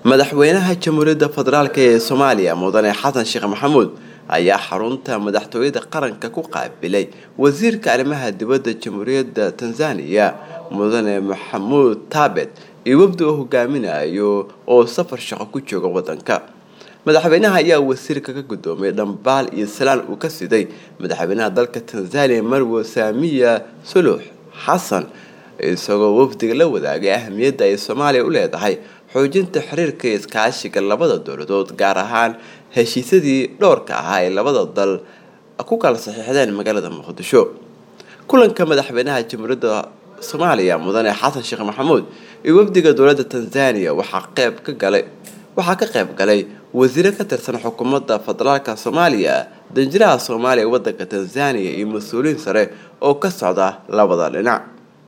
madaxweynaha jamhuuriyadda federaalk ee soomaaliya mudane xasan sheekh maxamuud ayaa xarunta madaxtooyada qaranka ku qaabilay wasiirka arrimaha dibadda jamhuuriyadda tanzaniya mudane maxamuud taabet iyo wafdi uu hogaaminayo oo safar shaqo ku jooga wadanka madaxweynaha ayaa wasiirka ka gudoomay dhambaal iyo salaan uu ka siday madaxweynaha dalka tanzaniya marwo saamiya suluux xasan isagoo wafdiga la wadaagay ahamiyadda ay soomaaliya u leedahay xoojinta xiriirka iyo iskaashiga labada dowladood gaar ahaan heshiisyadii dhowrka ahaa ee labada dal ku kala saxiixdeen magaalada muqdisho kulanka madaxweynaha jamhuuriyadda soomaaliya mudane xasan sheekh maxamuud iyo wafdiga dowladda tanzaniya waxaa qeyb ka galay waxaa ka qayb galay wasiiro ka tirsan xukuumadda federaalka soomaaliya danjiraha soomaaliya ee wadanka tanzaniya iyo mas-uuliyiin sare oo ka socda labada dhinac